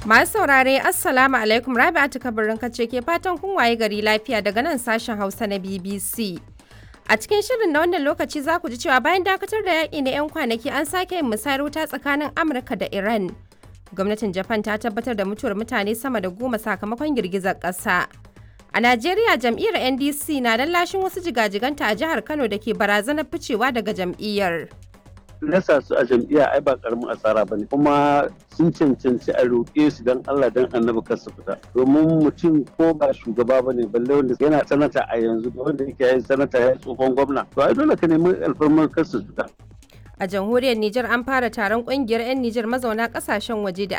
Masu saurare Assalamu alaikum Rabi'atu kabarin kace ke fatan kun waye gari lafiya daga nan sashen Hausa na BBC. A cikin shirin na wannan lokaci za ku ji cewa bayan dakatar da yaƙi na 'yan kwanaki an sake yin musayar wuta tsakanin Amurka da Iran. Gwamnatin Japan ta tabbatar da mutuwar mutane sama da goma sakamakon girgizar ƙasa. A Najeriya jam'iyyar NDC na lashin wasu jigajiganta a jihar Kano da ke barazanar ficewa daga jam'iyyar. nasa su a jam'iyya ai ba karamin asara ba ne kuma sun cancanci a roƙe su don Allah don annabi kar su fita domin mutum ko ba shugaba ba ne balle wanda yana sanata a yanzu da wanda yake yin sanata ya tsohon gwamna to ai dole ka nemi alfarmar kar su fita A jamhuriyar Nijar an fara taron kungiyar 'yan Nijar mazauna kasashen waje da